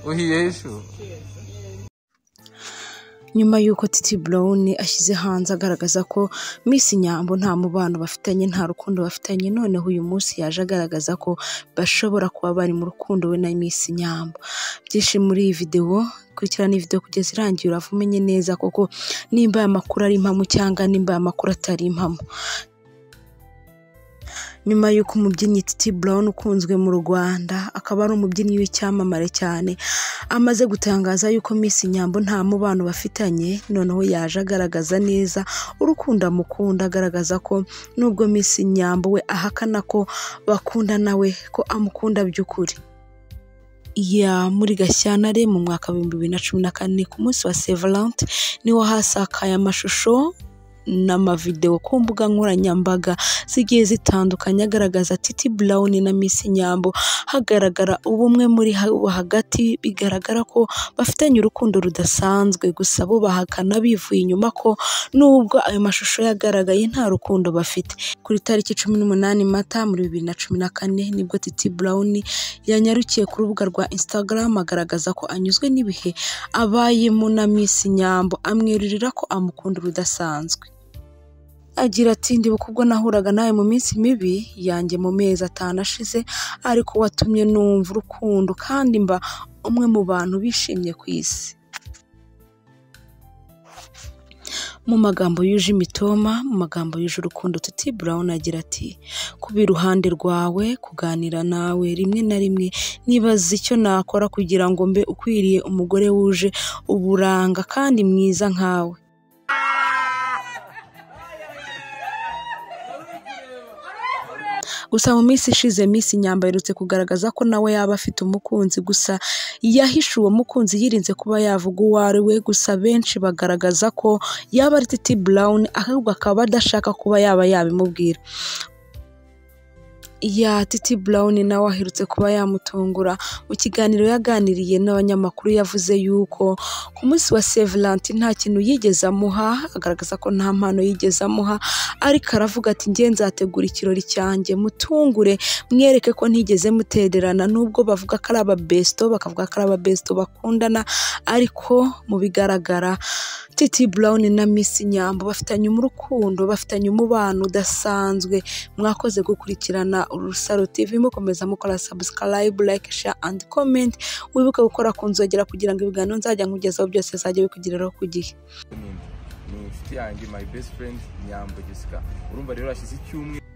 uhiyeshu nyuma y'uko titi burawuni ashyize hanze agaragaza ko Miss nyambo nta mubano bafitanye nta rukundo bafitanye noneho uyu munsi yaje agaragaza ko bashobora kuba bari mu rukundo we na Miss nyambo byinshi muri iyi videwo kurikirana iyi videwo kugeza irangiye urava umenye neza koko nimba aya makuru ari impamo cyangwa nimba aya makuru atari impamo nyuma y'uko umubyinnyi Titi Brown ukunzwe mu Rwanda akaba ari umubyinnyi w'icyamamare cyane amaze gutangaza yuko Miss Nyambo nta mubano bafitanye noneho yaje agaragaza neza urukundo amukunda agaragaza ko nubwo Miss Nyambo we ahakana ko bakunda nawe ko amukunda by'ukuri ya muri gashyantare mu mwaka w'ibihumbi bibiri na cumi na kane ku munsi wa sevalante niho hasakaye amashusho n'amavidewo ku mbuga nkoranyambaga zigiye zitandukanye agaragaza titi brown na miss nyambo hagaragara ubumwe muri bo hagati bigaragara ko bafitanye urukundo rudasanzwe gusa bo bahakana bivuye inyuma ko nubwo ayo mashusho yagaragaye nta rukundo bafite kuri tariki cumi n'umunani mata muri bibiri na cumi na kane nibwo titi brown yanyarukiye ku rubuga rwa instagram agaragaza ko anyuzwe n'ibihe abayemo na miss nyambo amwirurira ko amukunda rudasanzwe agira ati ndibuka ubwo nahuraga nawe mu minsi mibi yanjye mu mezi atanu ashize ariko watumye numva urukundo kandi mba umwe mu bantu bishimye ku isi mu magambo yuje imitoma mu magambo yuje urukundo tuti brown agira ati kuba iruhande rwawe kuganira nawe rimwe na rimwe nibaza icyo nakora kugira ngo mbe ukwiriye umugore wuje uburanga kandi mwiza nkawe gusa mu minsi ishize Miss Nyambo aherutse kugaragaza ko nawe yaba afite umukunzi gusa yahishe uwo mukunzi yirinze kuba yavuga uwo ari we gusa benshi bagaragaza ko yaba ari Titi Brown ahubwo akaba adashaka kuba yaba yabimubwira ya titi burawuni nawe aherutse kuba yamutungura mu kiganiro yaganiriye n'abanyamakuru yavuze yuko ku munsi wa sevulanti nta kintu yigeze amuha agaragaza ko nta mpano yigeze amuha ariko aravuga ati nge nzategura ikirori cyanjye mutungure mwereke ko ntigeze mutererana n'ubwo bavuga ko ari ababesito bakavuga ko ari ababesito bakundana ariko mu bigaragara titi burawuni na misi nyambo bafitanye urukundo bafitanye umubano udasanzwe mwakoze gukurikirana urusaro tv mukomeza mukora subscribe like share and comment wibuke gukora ku nzogera kugira ngo ibiganiro nzajya nkugezaho byose zajya bikugereraho ku gihe ni inshuti yanjye my best friend nyambo jessica urumva rero hashize icyumweru